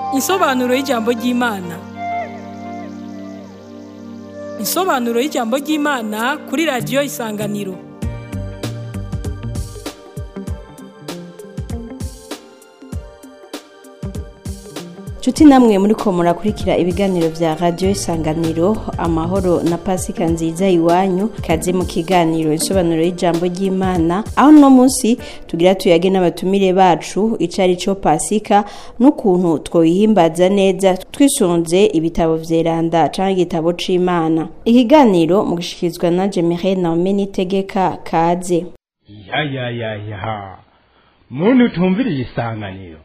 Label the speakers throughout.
Speaker 1: Insobanuro y'ijambo ry'Imana. Insobanuro y'ijambo ry'Imana kuri radiyo Isanganiro.
Speaker 2: Nshuti namwe muri ko murakurikira ibiganiro vya radio Isanganiro amahoro na pasika nziza iwanyu kaze mu kiganiro insobanuro y'ijambo ry'Imana aho no munsi tugira tuyage n'abatumire bacu icari co pasika n'ukuntu twoyihimbaza neza twisunze ibitabo vyeranda canke igitabo c'Imana ikiganiro mu gishikizwa na Jemire Naomi Nitegeka kaze
Speaker 3: ya ya ya ya muntu utumviriye isanganiro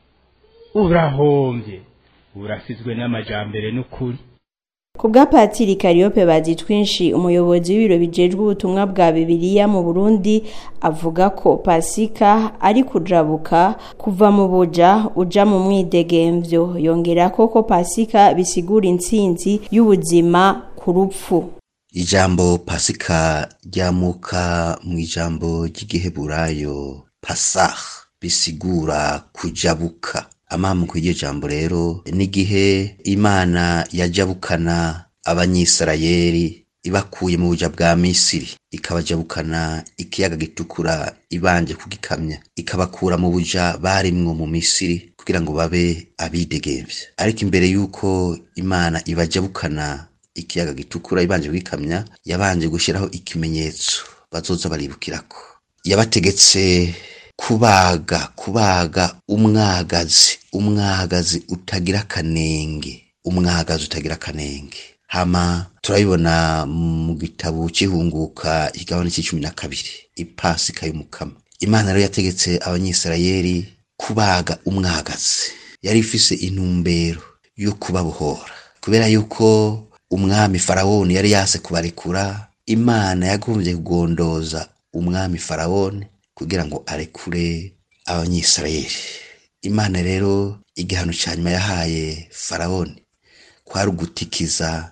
Speaker 3: urahombye urasizwe n'amajambere n'ukuri
Speaker 2: Ku bwa Patiri Kariope bazi twinshi umuyobozi w'ibiro bijejwe ubutumwa bwa Bibiliya mu Burundi avuga ko Pasika ari kujabuka kuva mu buja uja mu mwidegemvyo yongera ko ko Pasika bisigura intsinzi y'ubuzima ku rupfu
Speaker 4: ijambo pasika ryamuka mu ijambo ry'igiheburayo pasah bisigura kujabuka amamu kw'iryo jambo rero n'igihe imana yajabukana abanyisirayeli ibakuye mu buja bwa misiri ikabajabukana ikiyaga gitukura ibanje kugikamya ikabakura mu buja barimwo mu misiri kugira ngo babe abidegemvya ariko imbere y'uko imana ibajabukana ikiyaga gitukura ibanje kugikamya yabanje gushyiraho ikimenyetso bazoza baribukirako yabategetse kubaga kubaga umwagazi umwagazi utagira akanenge umwagazi utagira akanenge hama turabibona mu gitabo c'ihunguka ikigabane c'icumi na kabiri ipasika y'umukama imana rero yategetse abanyisirayeli kubaga umwagazi yari ifise intumbero yo kubabohora kubera yuko umwami farawoni yari yase kubarekura imana yagombye kugondoza umwami farawoni kugira ngo arekure abanyisirayeli imana rero igihano ca nyuma yahaye farawoni kwari ugutikiza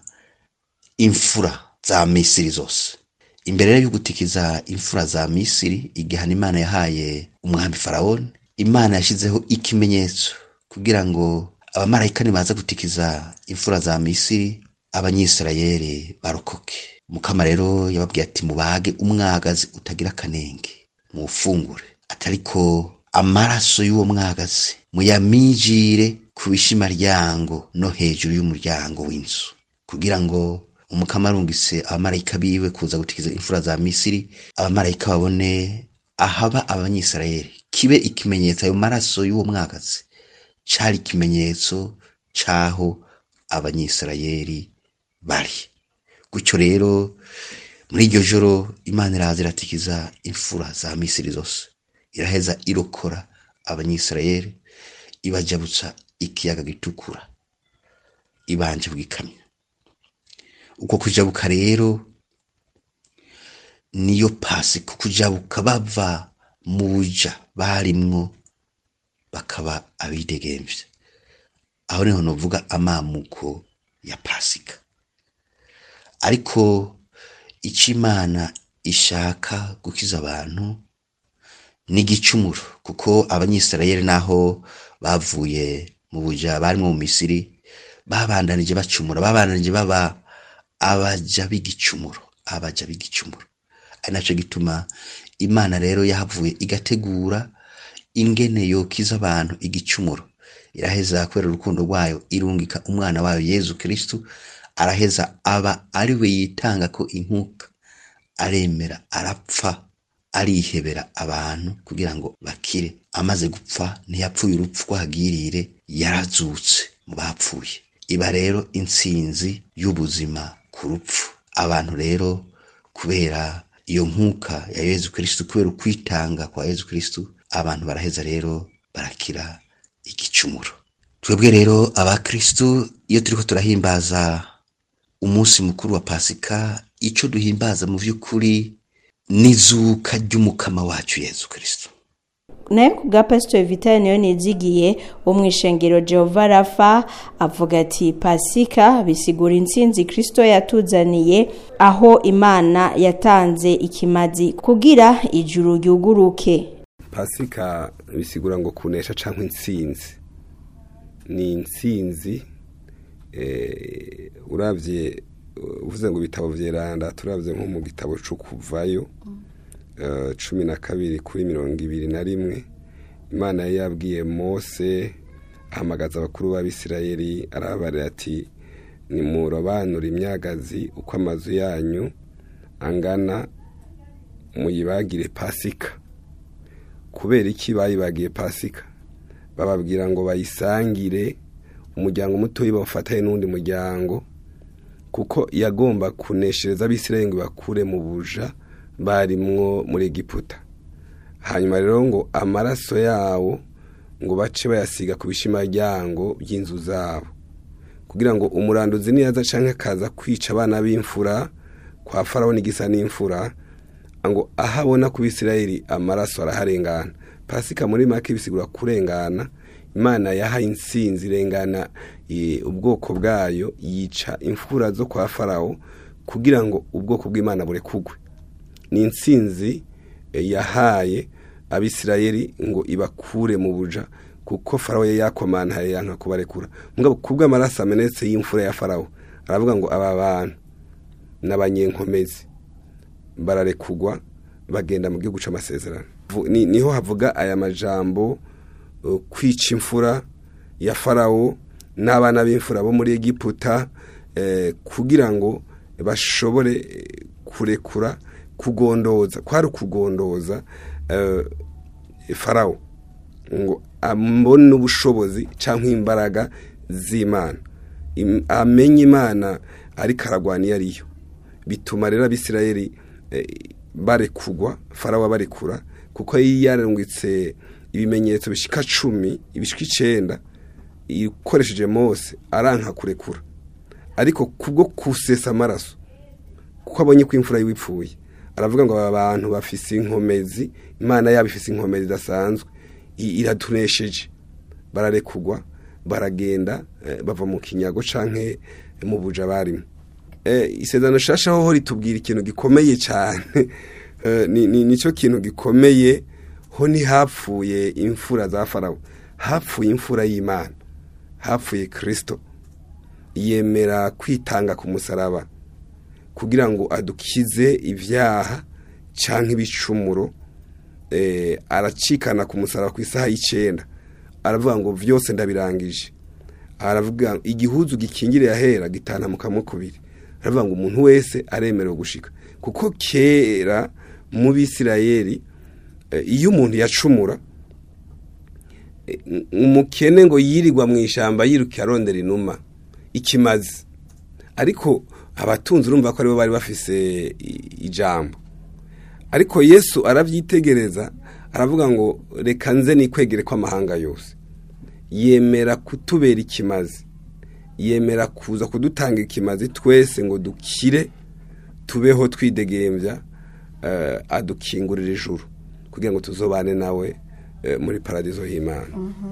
Speaker 4: imfura za misiri zose imbere rero y'ugutikiza imfura za misiri igihano imana yahaye umwami farawoni imana yashizeho ikimenyetso kugira ngo abamarayika nibaza gutikiza imfura za misiri abanyisirayeli barokoke mukama rero yababwiye ati mubage umwagazi utagira akanenge muwufungure atariko amaraso y'uwo mwagazi muyamijire ku bishimaryango no hejuru y'umuryango w'inzu kugira ngo umukama arungise abamarayika biwe kuza gutikiza imfura za misiri abamarayika babone ahaba abanyisirayeli kibe ikimenyetso ayo maraso y'uwo mwagazi cari ikimenyetso c'aho abanyisirayeli bari gutyo rero muri iryo joro imana iraza iratikiza imfura za misiri zose iraheza irokora abanyisirayeli ibajabutsa ikiyaga gitukura ibanje kugikamya uko kujabuka rero niyo pasika kujabuka bava mu buja barimwo bakaba abidegemvya aho niho novuga amamuko ya pasika ariko ico imana ishaka gukiza abantu ni igicumuro kuko abanyisirayeli naho bavuye mu buja barimwo mu misiri babandanije bacumura babandanije baba abaja b'igicumuro abaja b'igicumuro ari naco gituma imana rero yahavuye igategura ingene yokiza abantu igicumuro iraheza kubera urukundo rwayo irungika umwana wayo yezu kristu araheza aba ari we yitanga ko inkuka aremera arapfa arihebera abantu kugira ngo bakire amaze gupfa ntiyapfuye urupfu rwagirire yarazutse mu bapfuye iba rero intsinzi y'ubuzima ku rupfu abantu rero kubera iyo nkuka ya yezu kristu kubera ukwitanga kwa yezu kristu abantu baraheza rero barakira igicumuro twebwe rero abakristu iyo turiko turahimbaza umunsi mukuru wa pasika ico duhimbaza mu vy'ukuri n'izuka ry'umukama wacu yezu kristu
Speaker 2: naye ku bwa pasiteri vitali niyo nizigiye wo mu ishengero jehova rafa avuga ati pasika bisigura intsinzi kirisito yatuzaniye aho imana yatanze ikimazi kugira ijuru ryuguruke
Speaker 5: pasika bisigura ngo kunesha cyangwa intsinzi ni intsinzi eh, uravye uh, uvuze ngo ibitabo vyeranda turavye nko mu gitabo co kuvayo eh, cumi na kabiri kuri mirongo ibiri na rimwe imana yari yabwiye mose ahamagaza abakuru b'abisirayeli arabarira ati nimurobanura imyagazi uko amazu yanyu angana muyibagire pasika kubera iki bayibagiye pasika bababwira ngo bayisangire umuryango mutoya bawufatanye n'undi muryango kuko yagomba kuneshereza abisirayeli ngo bakure mu buja barimwo muri egiputa hanyuma rero ngo amaraso yawo ngo bace bayasiga ku bishimaryango by'inzu zabo kugira ngo umuranduzi niyaza canke akaza kwica abana b'imfura kwa farawo n'igisa n'imfura ngo aho abona ku bisirayeli amaraso araharengana pasika muri make bisigura kurengana imana yahaye insinzi irengana eh, ubwoko bwayo yica imfura zo kwa farawo kugira ngo ubwoko bw'imana burekugwe ni insinzi eh, yahaye abisirayeli ngo ibakure mu buja kuko farawo yari yakomantaye yanka kubarekura mugabo kubw'amaraso amenetse y'imfura ya farawo aravuga ngo aba bantu n'abanyenkomezi bararekugwa bagenda mu gihugu c'amasezerano Vu- ni- niho havuga aya majambo uh, kwica imfura ya farawo n'abana b'imfura bo muri egiputa eh, kugira ngo bashobore eh, kurekura kugondoza kwari ukugondoza eh, farawo ngo ambone ubushobozi cyangwa imbaraga z'imana Im- amenye imana ariko aragwana iyo ariyo bituma rero abisirayeli eh, barekugwa farawo barekura kuko yari yarungitse ibimenyetso bishika cumi ibishika icenda ikoresheje mose aranka kurekura ariko kubwo kusesa amaraso kuko abonye ko imfura yiwe ipfuye aravuga ngo aba bantu bafise inkomezi imana yabo ifise inkomezi idasanzwe i- iratunesheje bararekugwa baragenda eh, bava mu kinyago canke mu buja barimo eh, isezerano shasha hoho ritubwira ikintu gikomeye cyane eh, ni, ni, nico kintu gikomeye ho ntihapfuye imfura za farawo hapfuye imfura y'imana hapfuye kristo yemera kwitanga ku musaraba kugira ngo adukize ibyaha cyangwa ibicumuro eh, aracikana ku musaraba ku isaha y'icenda aravuga ngo byose ndabirangije aravuga igihuzu gikingiriye ahera gitana mu kamwe kubiri aravuga ngo umuntu wese aremerewe gushika kuko kera mu bisirayeli eh, iyo umuntu yacumura eh, umukene ngo yirirwa mu ishyamba yiruka arondera inuma ikimazi ariko abatunzi urumva ko aribo bari bafise i- ijambo ariko yesu arabyitegereza aravuga ngo reka nze nikwegere kw'amahanga yose yemera kutubera ikimazi yemera kuza kudutanga ikimazi twese ngo dukire tubeho twidegembya eh, adukingurira ijuru kugira ngo tuzobane nawe eh, muri paradizo y'imana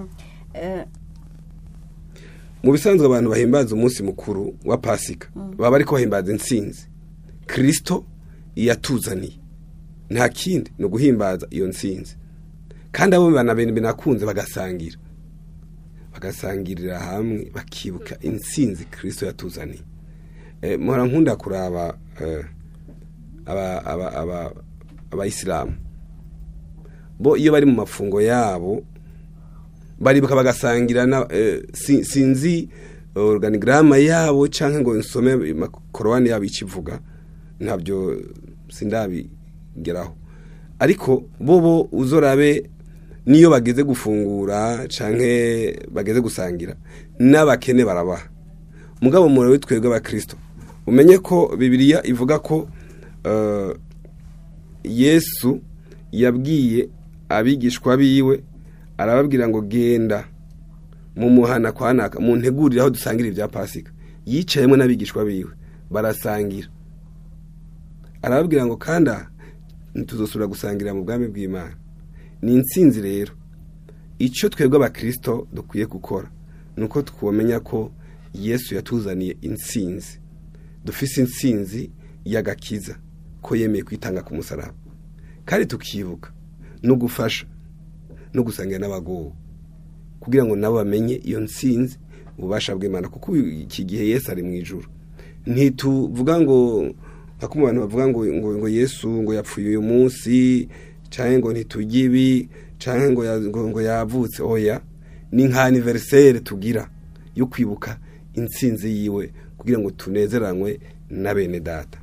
Speaker 5: mu bisanzwe abantu bahimbaza umunsi mukuru wa pasika baba ariko bahimbaza intsinzi kirisito yatuzaniye nta kindi ni uguhimbaza iyo ntsinzi kandi abo bana binakunze bagasangira bagasangirira hamwe bakibuka intsinzi kirisito yatuzaniye Eh, muhora nkunda kuraba eh, aba- aba- aba- abayisilamu bo iyo bari mu mafungo yabo baribuka bagasangira na eh, si- sinzi organigrama yabo canke ngo nsome makorowani yabo ikivuga ntabyo sindabigeraho ariko bobo uzorabe niyo bageze gufungura canke bageze gusangira n'abakene barabaha mugabo mure witwebwe abakristo umenye ko bibiliya ivuga ko eh, yesu yabwiye abigishwa biwe arababwira ngo genda mu muhana kwa naka mu ntegurire aho dusangira ibya pasika yicayemo n'abigishwa biwe barasangira arababwira ngo kandi aha ntituzosubira gusangira mu bwami bw'imana ni intsinzi rero icyo twebwe abakirisito dukwiye gukora ni uko twamenya ko yesu yatuzaniye intsinzi dufise intsinzi y'agakiza ko yemeye kwitanga ku musaraba kandi tukibuka no gufasha no gusangira n'abagowe kugira ngo nabo bamenye iyo ntsinzi ububasha bw'imana kuko iki gihe yesu ari mu ijuru ntituvuga ngo nka kumwe abantu bavuga ngo ngo ngo yesu ngo yapfuye uyu munsi cyangwa ngo ntitujye ibi cyangwa ngo ya- ngo ngo yavutse oya ni nka aniveriseri tugira yo kwibuka intsinzi yiwe kugira ngo tunezeranywe na bene data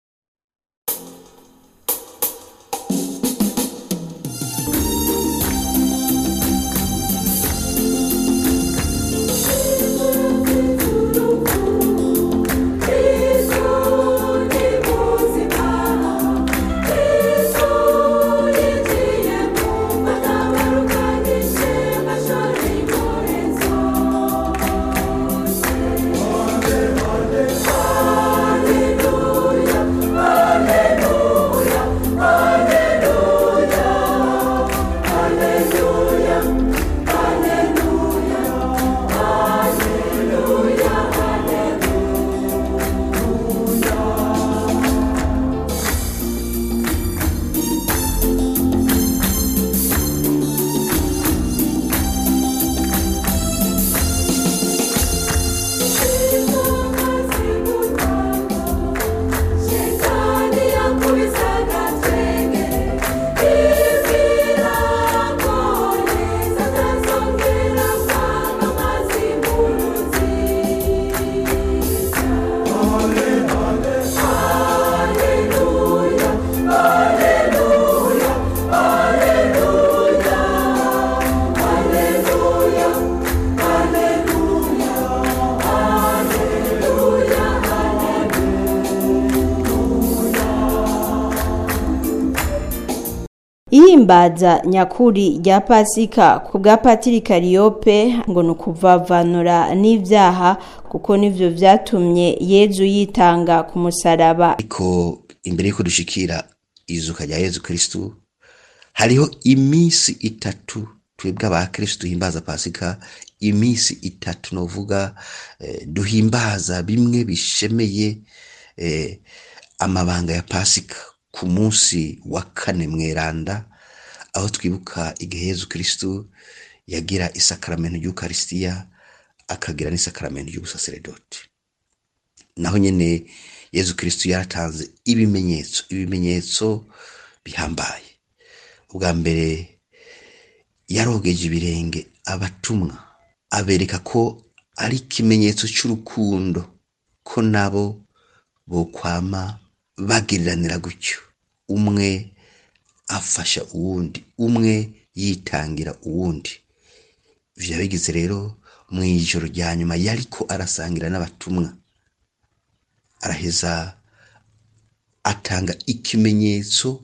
Speaker 2: ihimbaza nyakuri rya pasika ku bwa patiri kariyope ngo ni ukuvavanura n'ibyaha kuko nivyo vyatumye yezu yitanga ku musaraba
Speaker 4: ariko imbere y'uko dushikira izuka rya yezu kristu hariho iminsi itatu twebwe abakristu duhimbaza pasika iminsi itatu novuga eh, duhimbaza bimwe bishemeye eh, amabanga ya pasika ku munsi wa kane mweranda aho twibuka igihe yezu kristu yagira isakaramento ry'ukarisitiya akagira n'isakaramento ry'ubusaseredoti naho nyene yezu kristu yaratanze ibimenyetso ibimenyetso bihambaye ubwa mbere yarogeje ibirenge abatumwa abereka ko ari ikimenyetso cy'urukundo ko nabo bokwama bagiriranira gutyo umwe afasha uwundi umwe yitangira uwundi ivyo yabigize rero mu ijoro rya nyuma yariko arasangira n'abatumwa araheza atanga ikimenyetso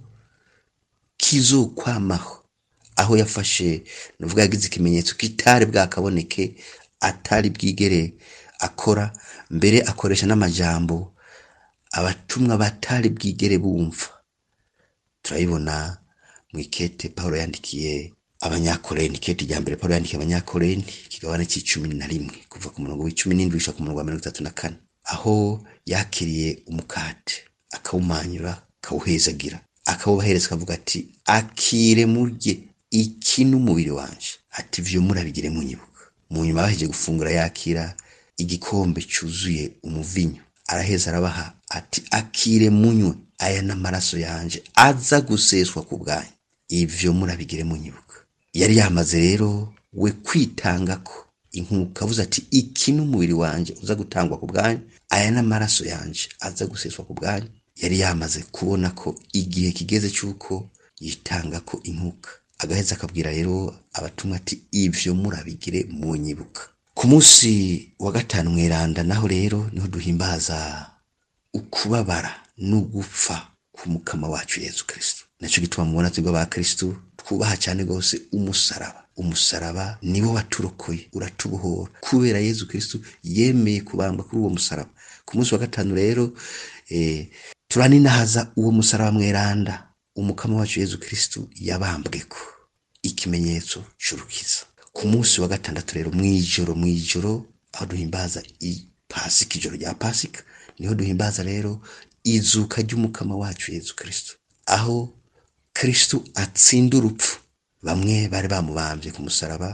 Speaker 4: kizokwamaho aho yafashe nuvuga yagize ikimenyetso kitari bwakaboneke atari bwigere akora mbere akoresha n'amajambo abatumwa batari bwigere bumva turayibona mu ikete paul yandikiye abanyakoreni ikete rya mbere paul yandikiye abanyakoreni ikigabane c'icumi na rimwe kuva ku murongo w'icumi n'indwi gushika ku murongo wa mirongo itatu na kane aho yakiriye umukate akawumanyura akawuhezagira akawubahereza akavuga ati akire murye iki n'umubiri wanje ati vyo murabigire munyibuka mu nyuma baheje gufungura yakira igikombe cyuzuye umuvinyo araheza arabaha ati akire munywe aya n'amaraso yanje aza guseswa ku bwanyu ivyo murabigire munyibuka yari yamaze rero we kwitanga ko inkuka avuze ati iki n'umubiri wanje uza gutangwa ku bwanyu aya n'amaraso yanje aza guseswa ku bwanyu yari yamaze kubona ko igihe kigeze cy'uko yitanga ko inkuka agaheza akabwira rero abatumwa ati ivyo murabigire munyibuka ku munsi wa gatanu mweranda naho rero niho duhimbaza ukubabara n'ugupfa k'umukama wacu yezu kristo naco gituma mubona twebwe aba kristo twubaha cyane rwose umusaraba umusaraba niwo waturokoye uratubohora kubera yezu kristo yemeye kubambwa kuri uwo musaraba ku munsi wa gatanu rero eh, turaninahaza uwo musaraba mweranda umukama wacu yezu kristo yabambweko ikimenyetso c'urukiza ku munsi wa gatandatu rero mw'ijoro mw'ijoro aho duhimbaza i- pasika ijoro rya pasika niho duhimbaza rero izuka ry'umukama wacu yezu kristo aho kristo atsinda urupfu bamwe bari bamubambye ku musaraba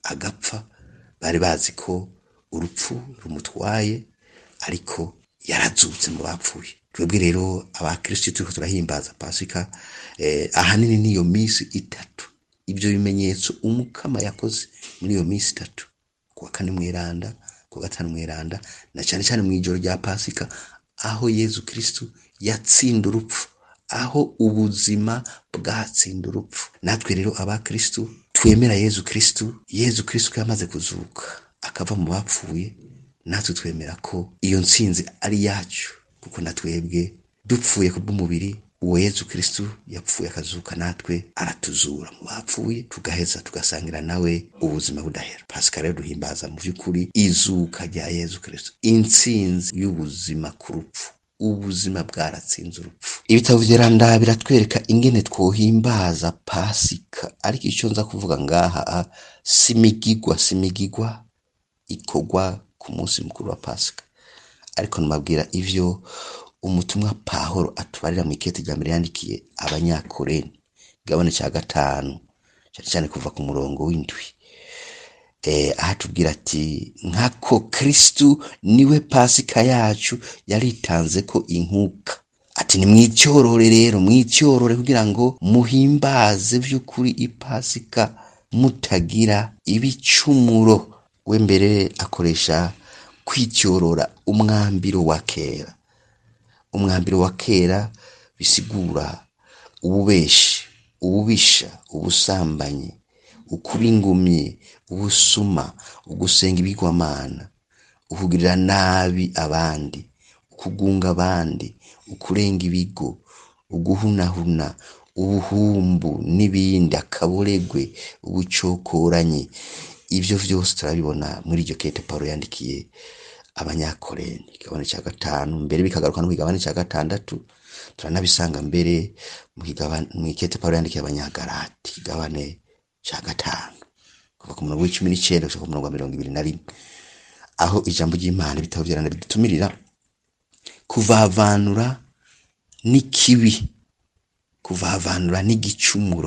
Speaker 4: agapfa bari bazi ko urupfu rumutwaye ariko yarazutse mu bapfuye twebwe rero abakristo turiko turahimbaza pasika eh, ahanini niyo minsi itatu ibyo bimenyetso umukama yakoze muri iyo minsi itatu kuwa kane mweranda kuwa gatanu mweranda na cyane cyane mu ijoro rya pasika aho yezu kristo yatsinda urupfu aho ubuzima bwatsinda urupfu natwe rero abakristo twemera yezu kristo yezu kristo ko yamaze kuzuka akava mu bapfuye natwe twemera ko iyo ntsinzi ari yacu kuko natwebwe dupfuye ku bw'umubiri uwo yezu kristo yapfuye akazuka natwe aratuzura mu bapfuye tugaheza tugasangira nawe ubuzima budahera pasika rero duhimbaza mu by'ukuri izuka rya yezu kristo intsinzi y'ubuzima ku rupfu ubuzima bwaratsinze urupfu ibitabo vyeranda biratwereka ingene twohimbaza pasika ariko icyo nza kuvuga ngaha simigigwa simigigwa ikorwa ku munsi mukuru wa pasika ariko numabwira ivyo umutumwa pahoro atubarira mu ikete rya mbere yandikiye abanyakoreni igabane cya gatanu cyane cyane kuva ku murongo w'indwi eh, aho atubwira ati nkako kristu niwe pasika yacu yaritanze ko inkuka ati ni mwicyorore rero mwicyorore kugira ngo muhimbaze by'ukuri ipasika mutagira ibicumuro we mbere akoresha kwicyorora umwambiro wa kera umwambiro wa kera bisigura ububeshi ububisha ubusambanyi ukuba ingumye ubusuma ugusenga ibigwamana ukugirira nabi abandi ukugunga abandi ukurenga ibigo uguhunahuna ubuhumbu n'ibindi akaboregwe ubucokoranyi ibyo byose turabibona muri iryo kete paul yandikiye abanyakoreni igabane cya gatanu mbere bikagaruka no ku kigabane cya gatandatu turanabisanga mbere mu kigabane- mu ikete paul yandikiye abanyagarati igabane cya gatanu kuva ku murongo w'icumi n'icyenda gushika ku murongo wa mirongo ibiri na rimwe aho ijambo ry'imana ibitabo byarana bidutumirira kuvavanura n'ikibi kuvavanura n'igicumuro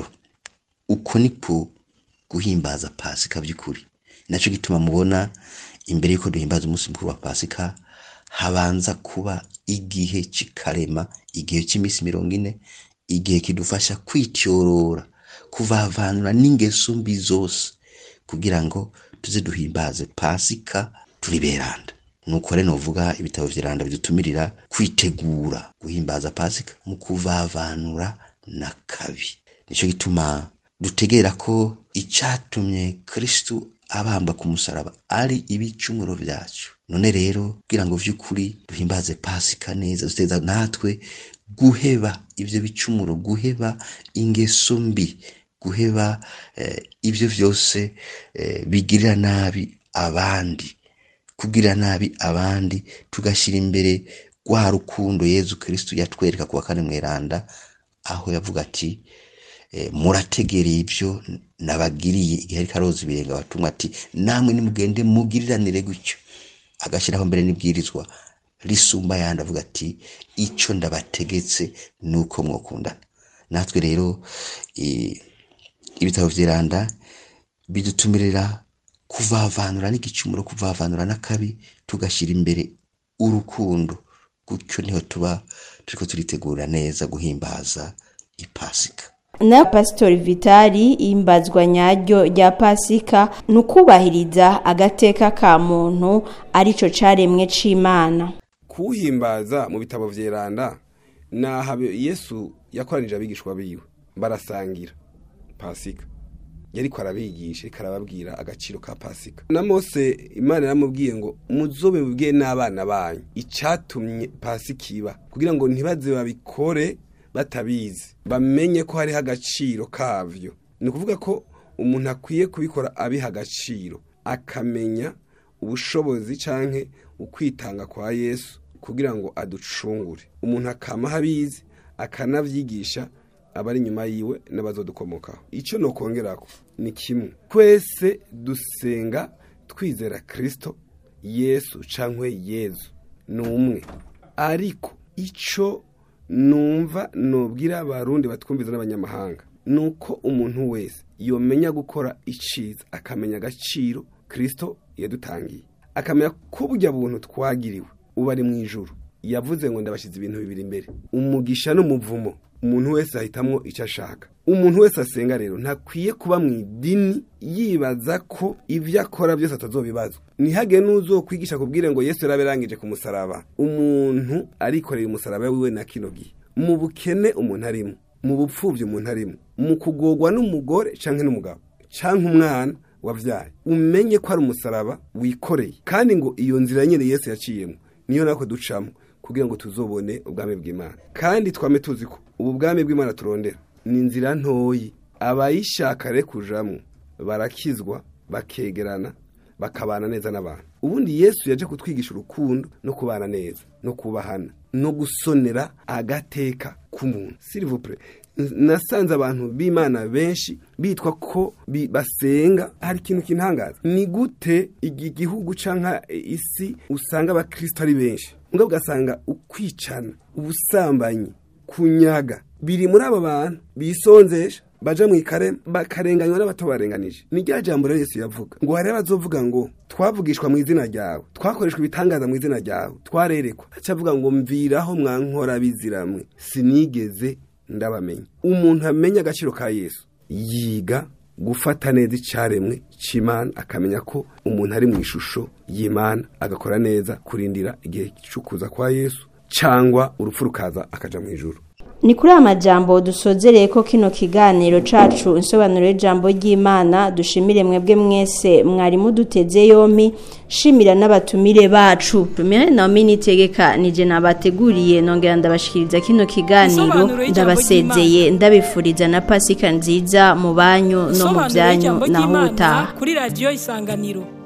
Speaker 4: uko niko guhimbaza pasika by'ukuri nacyo gituma mubona imbere y'uko duhimbaza umunsi mukuru wa pasika habanza kuba igihe cy'ikarema igihe cy'iminsi mirongo ine igihe kidufasha kwityorora kuvavanura n'ingeso mbi zose kugira ngo tuze duhimbaze pasika turi beranda nuko rero novuga ibitabo vy'iranda bidutumirira kwitegura guhimbaza pasika mu kuvavanura na kabi nico gituma dutegera ko icatumye kristu abambwa ku musaraba ari ibicumuro vyacu none rero kugira ngo vy'ukuri duhimbaze pasika neza duteza natwe guheba ivyo bicumuro guheba ingeso mbi guheba eh, ivyo vyose eh, bigirira nabi abandi kugira nabi abandi tugashyira imbere rwa rukundo yezu kristu yatwereka kuwa kane mweranda aho yavuga ati eh, murategereye ibyo nabagiriye igihe ariko aroza ibirenga abatumwa ati namwe nimugende mugiriranire gutyo agashyiraho mbere n'ibwirizwa risumba yandi avuga ati icyo ndabategetse ni uko mwokundana natwe rero eh, ibitabo vy'iranda bidutumirira kuvavanura n'igicumuro kuvavanura n'akabi tugashyira imbere urukundo gutyo niho tuba turiko turitegura neza guhimbaza ipasika
Speaker 2: na pasitori vitali imbazwa nyaryo rya pasika ni ukubahiriza agateka ka muntu arico caremwe c'imana
Speaker 5: kuwuhimbaza mu bitabo vyeranda naha yesu yakoranije abigishwa biwe barasangira pasika yariko arabigisha ariko arababwira agaciro ka pasika na mose imana yaramubwiye ngo muzobe mubwiye n'abana banyu icatumye pasika iba kugira ngo ntibaze babikore batabizi bamenye ko hariho agaciro kavyo ni ukuvuga ko umuntu akwiye kubikora abiha agaciro akamenya ubushobozi canke ukwitanga kwa yesu kugira ngo aducungure umuntu akama abizi akanavyigisha abari inyuma yiwe n'abazodukomokaho icyo nokongerako ni kimwe twese dusenga twizera kristo yesu cankwe yezu ni umwe ariko ico numva nubwira abarundi batwumviza n'abanyamahanga ni uko umuntu wese yomenya gukora iciza akamenya agaciro kirisito yadutangiye akamenya ko burya buntu twagiriwe uba ari mu ijuru yavuze ngo ndabashyize ibintu bibiri imbere umugisha n'umuvumo umuntu wese ahitamwo icyo ashaka umuntu wese asenga rero ntakwiye kuba mu idini yibaza ko ibyo akora byose atazobibazwa ntihage n'uzokwigisha kubwire ngo yesu yarabirangije ku musaraba umuntu arikoreye umusaraba wiwe na kino gihe mu bukene umuntu arimo mu bupfubyi umuntu arimo mu kugorwa n'umugore cyangwa n'umugabo cyangwa umwana wabyaye umenye ko ari umusaraba wikoreye kandi ngo iyo nzira nyine yesu yaciyemo niyo nako ducamo kugira ngo tuzobone ubwami bw'imana kandi twame tuzi ko ubu bwami bw'imana turondera ni inzira ntoyi abayishaka re kujamo barakizwa bakegerana bakabana neza n'abantu ubundi yesu yaje kutwigisha urukundo no kubana neza no kubahana no gusonera agateka k'umuntu silivupure nasanze abantu b'imana benshi bitwa ko basenga hari ikintu kintangaza ni gute iki gihugu cyangwa isi usanga abakristo ari benshi mbwa ugasanga ukwicana ubusambanyi kunyaga biri muri aba bantu bisonzesha baja mu ikare bakarenganywa n'abato barenganije ni rya jambo rero yesu yavuga ngo hari abazovuga ngo twavugishwa mu izina ryawe twakoreshwa ibitangaza mu izina ryawe twarerekwa acavuga ngo mviraho mwankora biziramwe sinigeze ndabamenya umuntu amenya agaciro ka yesu yiga gufata neza icyaremwe cy'imana akamenya ko umuntu ari mu ishusho y'imana agakora neza kurindira igihe cy'ukuza kwa yesu cyangwa urupfu rukaza akaja mu ijuru
Speaker 2: ni kuri aya majambo dusozereye ko kino kiganiro cacu insobanuro y'ijambo ry'imana dushimire mwebwe mwese mwari muduteze yompi shimira n'abatumire bacu tumire naomi nitegeka nije nabateguriye nongera ndabashikiriza kino kiganiro
Speaker 1: Insobanuro y'ijambo
Speaker 2: ndabasezeye ndabifuriza na pasika nziza mu banyu no mu
Speaker 1: Isobanuro
Speaker 2: byanyu
Speaker 1: y'ijambo
Speaker 2: naho
Speaker 1: ry'Imana
Speaker 2: utaha
Speaker 1: kuri radiyo isanganiro